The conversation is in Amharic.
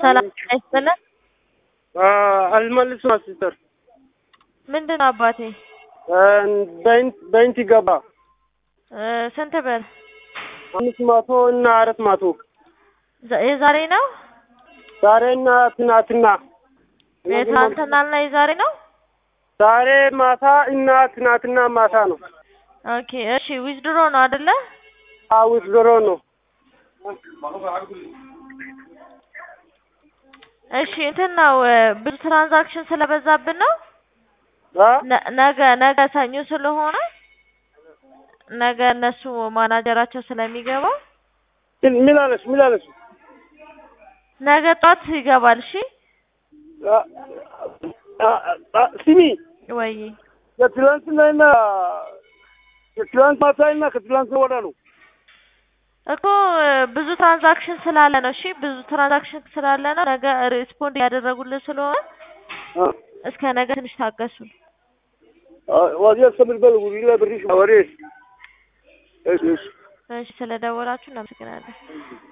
ሰላም ይስጥልን። አልመልስም ሲስተር ምንድን ነው አባቴ? በኢንት ገባ እ ስንት ብር? አምስት መቶ እና አራት መቶ ዘ- የዛሬ ነው? ዛሬና ትናትና የትናንትናና የዛሬ ነው? ዛሬ ማታ እና ትናትና ማታ ነው። ኦኬ እሺ። ዊዝድሮ ነው አይደለ? አውስ ዶሮ ነው። እሺ እንትን ነው እ ብዙ ትራንዛክሽን ስለበዛብን ነው። አ? ነ- ነገ ነገ ሰኞ ስለሆነ ነገ እነሱ ማናጀራቸው ስለሚገባ ምን አለች? ምን አለች? ነገ ጧት ይገባል። እሺ አ- አ- አ- ስሚ ወይ የትላንትናና የትላንት ማታና ከትላንት ወዳ ነው። እኮ እ ብዙ ትራንዛክሽን ስላለ ነው። እሺ ብዙ ትራንዛክሽን ስላለ ነው። ነገ ሪስፖንድ ያደረጉልን ስለሆነ አ? እስከ ነገ ትንሽ ታገሱ። አ- ወዲያ ሰምልበል ውሪላ ብሪሽ ወሬ እሺ እሺ እሺ ስለደወላችሁ እናመሰግናለን።